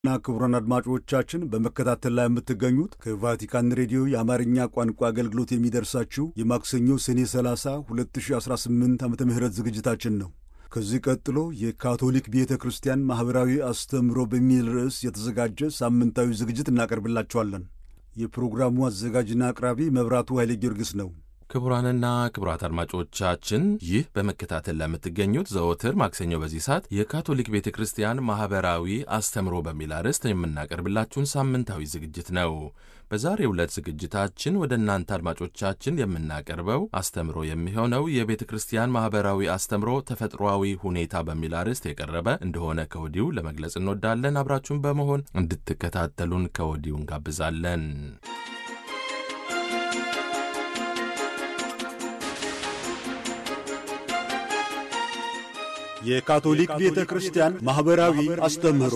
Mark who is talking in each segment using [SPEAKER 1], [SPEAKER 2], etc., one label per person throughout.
[SPEAKER 1] እና ክቡራን አድማጮቻችን በመከታተል ላይ የምትገኙት ከቫቲካን ሬዲዮ የአማርኛ ቋንቋ አገልግሎት የሚደርሳችሁ የማክሰኞ ሰኔ 30 2018 ዓ ም ዝግጅታችን ነው። ከዚህ ቀጥሎ የካቶሊክ ቤተ ክርስቲያን ማኅበራዊ አስተምህሮ በሚል ርዕስ የተዘጋጀ ሳምንታዊ ዝግጅት እናቀርብላችኋለን። የፕሮግራሙ አዘጋጅና አቅራቢ መብራቱ ኃይሌ ጊዮርጊስ ነው።
[SPEAKER 2] ክቡራንና ክቡራት አድማጮቻችን ይህ በመከታተል ለምትገኙት ዘወትር ማክሰኞ በዚህ ሰዓት የካቶሊክ ቤተ ክርስቲያን ማኅበራዊ አስተምሮ በሚል አርዕስት የምናቀርብላችሁን ሳምንታዊ ዝግጅት ነው። በዛሬው ዕለት ዝግጅታችን ወደ እናንተ አድማጮቻችን የምናቀርበው አስተምሮ የሚሆነው የቤተ ክርስቲያን ማኅበራዊ አስተምሮ ተፈጥሯዊ ሁኔታ በሚል አርዕስት የቀረበ እንደሆነ ከወዲሁ ለመግለጽ እንወዳለን። አብራችሁን በመሆን እንድትከታተሉን ከወዲሁ እንጋብዛለን።
[SPEAKER 1] የካቶሊክ ቤተ ክርስቲያን ማኅበራዊ አስተምህሮ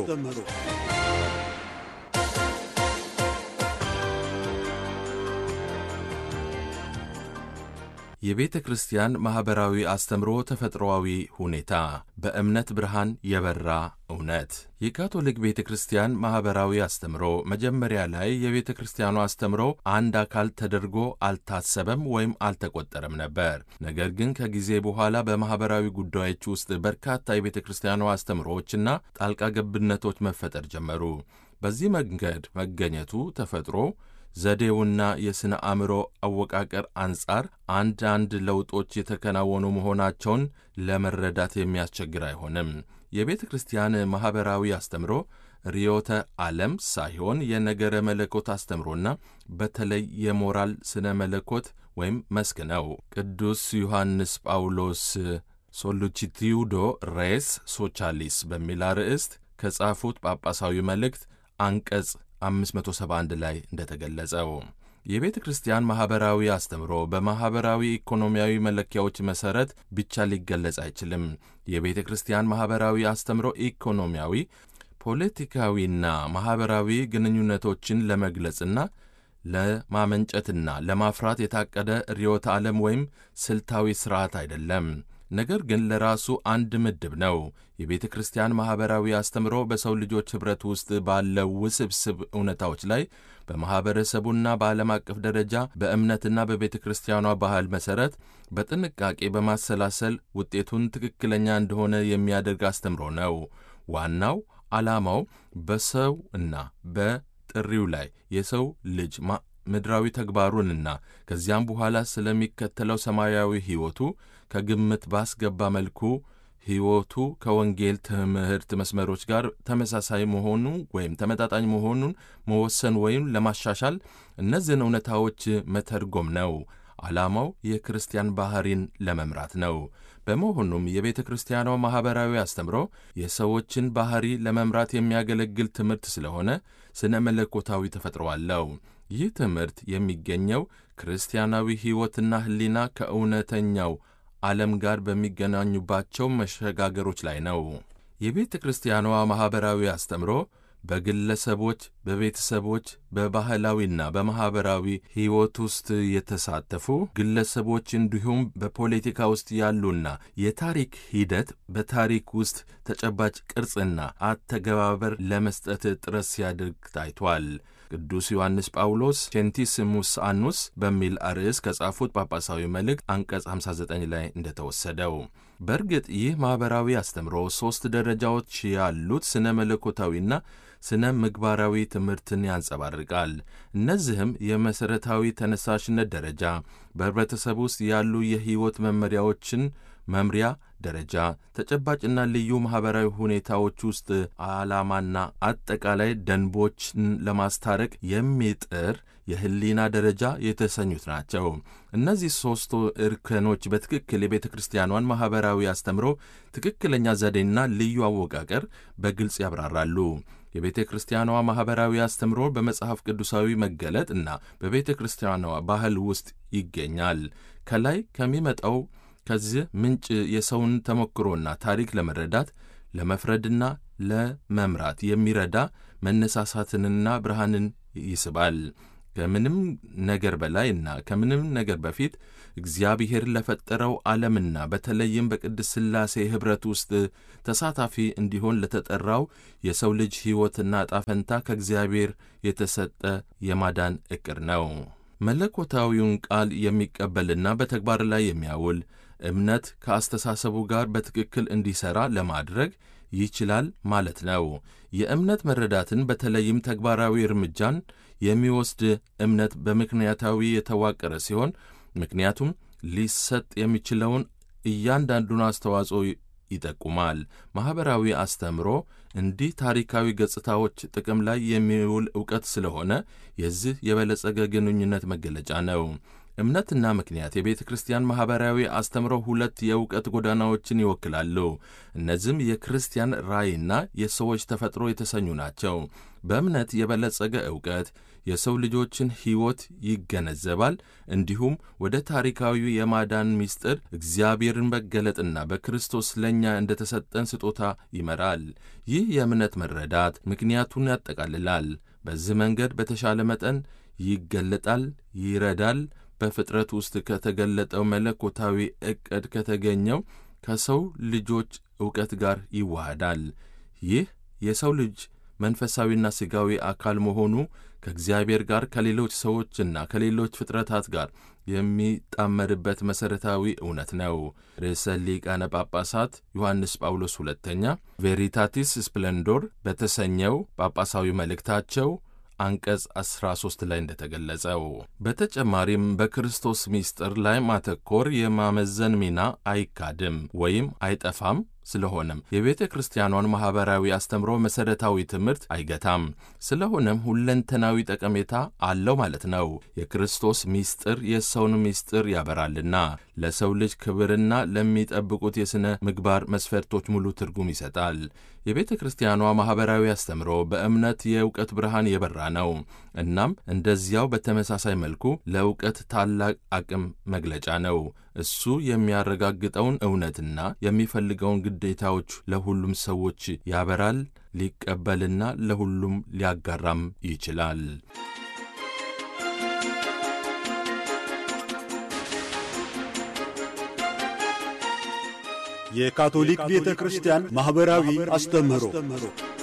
[SPEAKER 2] የቤተ ክርስቲያን ማኅበራዊ አስተምሮ ተፈጥሮአዊ ሁኔታ በእምነት ብርሃን የበራ እውነት። የካቶሊክ ቤተ ክርስቲያን ማኅበራዊ አስተምሮ መጀመሪያ ላይ የቤተ ክርስቲያኑ አስተምሮ አንድ አካል ተደርጎ አልታሰበም ወይም አልተቆጠረም ነበር። ነገር ግን ከጊዜ በኋላ በማኅበራዊ ጉዳዮች ውስጥ በርካታ የቤተ ክርስቲያኑ አስተምሮዎችና ጣልቃ ገብነቶች መፈጠር ጀመሩ። በዚህ መንገድ መገኘቱ ተፈጥሮ ዘዴውና የሥነ አእምሮ አወቃቀር አንጻር አንዳንድ ለውጦች የተከናወኑ መሆናቸውን ለመረዳት የሚያስቸግር አይሆንም። የቤተ ክርስቲያን ማኅበራዊ አስተምሮ ርዕዮተ ዓለም ሳይሆን የነገረ መለኮት አስተምሮና በተለይ የሞራል ስነ መለኮት ወይም መስክ ነው። ቅዱስ ዮሐንስ ጳውሎስ ሶሉቺቲዩዶ ሬስ ሶቻሊስ በሚል አርዕስት ከጻፉት ጳጳሳዊ መልእክት አንቀጽ 571 ላይ እንደተገለጸው የቤተ ክርስቲያን ማኅበራዊ አስተምሮ በማኅበራዊ ኢኮኖሚያዊ መለኪያዎች መሠረት ብቻ ሊገለጽ አይችልም። የቤተ ክርስቲያን ማኅበራዊ አስተምሮ ኢኮኖሚያዊ፣ ፖለቲካዊና ማኅበራዊ ግንኙነቶችን ለመግለጽና ለማመንጨትና ለማፍራት የታቀደ ርዕዮተ ዓለም ወይም ስልታዊ ሥርዓት አይደለም። ነገር ግን ለራሱ አንድ ምድብ ነው። የቤተ ክርስቲያን ማኅበራዊ አስተምሮ በሰው ልጆች ኅብረት ውስጥ ባለው ውስብስብ እውነታዎች ላይ በማኅበረሰቡና በዓለም አቀፍ ደረጃ በእምነትና በቤተ ክርስቲያኗ ባህል መሠረት በጥንቃቄ በማሰላሰል ውጤቱን ትክክለኛ እንደሆነ የሚያደርግ አስተምሮ ነው። ዋናው ዓላማው በሰው እና በጥሪው ላይ የሰው ልጅ ምድራዊ ተግባሩንና ከዚያም በኋላ ስለሚከተለው ሰማያዊ ሕይወቱ ከግምት ባስገባ መልኩ ሕይወቱ ከወንጌል ትምህርት መስመሮች ጋር ተመሳሳይ መሆኑ ወይም ተመጣጣኝ መሆኑን መወሰን ወይም ለማሻሻል እነዚህን እውነታዎች መተርጎም ነው። ዓላማው የክርስቲያን ባሕሪን ለመምራት ነው። በመሆኑም የቤተ ክርስቲያኗ ማኅበራዊ አስተምሮ የሰዎችን ባሕሪ ለመምራት የሚያገለግል ትምህርት ስለሆነ ስነ መለኮታዊ ተፈጥሮ አለው። ይህ ትምህርት የሚገኘው ክርስቲያናዊ ሕይወትና ሕሊና ከእውነተኛው ዓለም ጋር በሚገናኙባቸው መሸጋገሮች ላይ ነው። የቤተ ክርስቲያኗ ማኅበራዊ አስተምሮ በግለሰቦች፣ በቤተሰቦች፣ በባህላዊና በማኅበራዊ ሕይወት ውስጥ የተሳተፉ ግለሰቦች እንዲሁም በፖለቲካ ውስጥ ያሉና የታሪክ ሂደት በታሪክ ውስጥ ተጨባጭ ቅርጽና አተገባበር ለመስጠት ጥረት ሲያደርግ ታይቷል። ቅዱስ ዮሐንስ ጳውሎስ ቼንቲስሙስ አኑስ በሚል አርዕስ ከጻፉት ጳጳሳዊ መልእክት አንቀጽ 59 ላይ እንደተወሰደው በእርግጥ ይህ ማኅበራዊ አስተምሮ ሦስት ደረጃዎች ያሉት ስነ መለኮታዊና ስነ ምግባራዊ ትምህርትን ያንጸባርቃል። እነዚህም የመሠረታዊ ተነሳሽነት ደረጃ፣ በኅብረተሰብ ውስጥ ያሉ የሕይወት መመሪያዎችን መምሪያ ደረጃ፣ ተጨባጭና ልዩ ማኅበራዊ ሁኔታዎች ውስጥ ዓላማና አጠቃላይ ደንቦችን ለማስታረቅ የሚጥር የሕሊና ደረጃ የተሰኙት ናቸው። እነዚህ ሦስቱ እርከኖች በትክክል የቤተ ክርስቲያኗን ማኅበራዊ አስተምሮ ትክክለኛ ዘዴና ልዩ አወቃቀር በግልጽ ያብራራሉ። የቤተ ክርስቲያኗ ማኅበራዊ አስተምሮ በመጽሐፍ ቅዱሳዊ መገለጥ እና በቤተ ክርስቲያኗ ባህል ውስጥ ይገኛል። ከላይ ከሚመጣው ከዚህ ምንጭ የሰውን ተሞክሮና ታሪክ ለመረዳት ለመፍረድና ለመምራት የሚረዳ መነሳሳትንና ብርሃንን ይስባል። ከምንም ነገር በላይ እና ከምንም ነገር በፊት እግዚአብሔር ለፈጠረው ዓለምና በተለይም በቅድስት ሥላሴ ኅብረት ውስጥ ተሳታፊ እንዲሆን ለተጠራው የሰው ልጅ ሕይወትና ዕጣ ፈንታ ከእግዚአብሔር የተሰጠ የማዳን ዕቅድ ነው። መለኮታዊውን ቃል የሚቀበልና በተግባር ላይ የሚያውል እምነት ከአስተሳሰቡ ጋር በትክክል እንዲሠራ ለማድረግ ይችላል ማለት ነው። የእምነት መረዳትን በተለይም ተግባራዊ እርምጃን የሚወስድ እምነት በምክንያታዊ የተዋቀረ ሲሆን ምክንያቱም ሊሰጥ የሚችለውን እያንዳንዱን አስተዋጽኦ ይጠቁማል። ማኅበራዊ አስተምሮ እንዲህ ታሪካዊ ገጽታዎች ጥቅም ላይ የሚውል ዕውቀት ስለሆነ የዚህ የበለጸገ ግንኙነት መገለጫ ነው። እምነትና ምክንያት የቤተ ክርስቲያን ማኅበራዊ አስተምሮ ሁለት የእውቀት ጎዳናዎችን ይወክላሉ። እነዚህም የክርስቲያን ራእይና የሰዎች ተፈጥሮ የተሰኙ ናቸው። በእምነት የበለጸገ ዕውቀት የሰው ልጆችን ሕይወት ይገነዘባል። እንዲሁም ወደ ታሪካዊ የማዳን ምስጢር እግዚአብሔርን መገለጥና በክርስቶስ ለእኛ እንደ ተሰጠን ስጦታ ይመራል። ይህ የእምነት መረዳት ምክንያቱን ያጠቃልላል። በዚህ መንገድ በተሻለ መጠን ይገለጣል፣ ይረዳል በፍጥረት ውስጥ ከተገለጠው መለኮታዊ ዕቅድ ከተገኘው ከሰው ልጆች ዕውቀት ጋር ይዋሃዳል። ይህ የሰው ልጅ መንፈሳዊና ሥጋዊ አካል መሆኑ ከእግዚአብሔር ጋር ከሌሎች ሰዎችና ከሌሎች ፍጥረታት ጋር የሚጣመርበት መሠረታዊ እውነት ነው። ርዕሰ ሊቃነ ጳጳሳት ዮሐንስ ጳውሎስ ሁለተኛ ቬሪታቲስ ስፕሌንዶር በተሰኘው ጳጳሳዊ መልእክታቸው አንቀጽ 13 ላይ እንደተገለጸው በተጨማሪም በክርስቶስ ምስጢር ላይ ማተኮር የማመዘን ሚና አይካድም ወይም አይጠፋም። ስለሆነም የቤተ ክርስቲያኗን ማኅበራዊ አስተምሮ መሠረታዊ ትምህርት አይገታም። ስለሆነም ሁለንተናዊ ጠቀሜታ አለው ማለት ነው። የክርስቶስ ምስጢር የሰውን ምስጢር ያበራልና ለሰው ልጅ ክብርና ለሚጠብቁት የሥነ ምግባር መስፈርቶች ሙሉ ትርጉም ይሰጣል። የቤተ ክርስቲያኗ ማኅበራዊ አስተምሮ በእምነት የእውቀት ብርሃን የበራ ነው። እናም እንደዚያው በተመሳሳይ መልኩ ለእውቀት ታላቅ አቅም መግለጫ ነው። እሱ የሚያረጋግጠውን እውነትና የሚፈልገውን ግዴታዎች ለሁሉም ሰዎች ያበራል፣ ሊቀበልና ለሁሉም ሊያጋራም ይችላል።
[SPEAKER 1] የካቶሊክ ቤተ ክርስቲያን ማኅበራዊ አስተምህሮ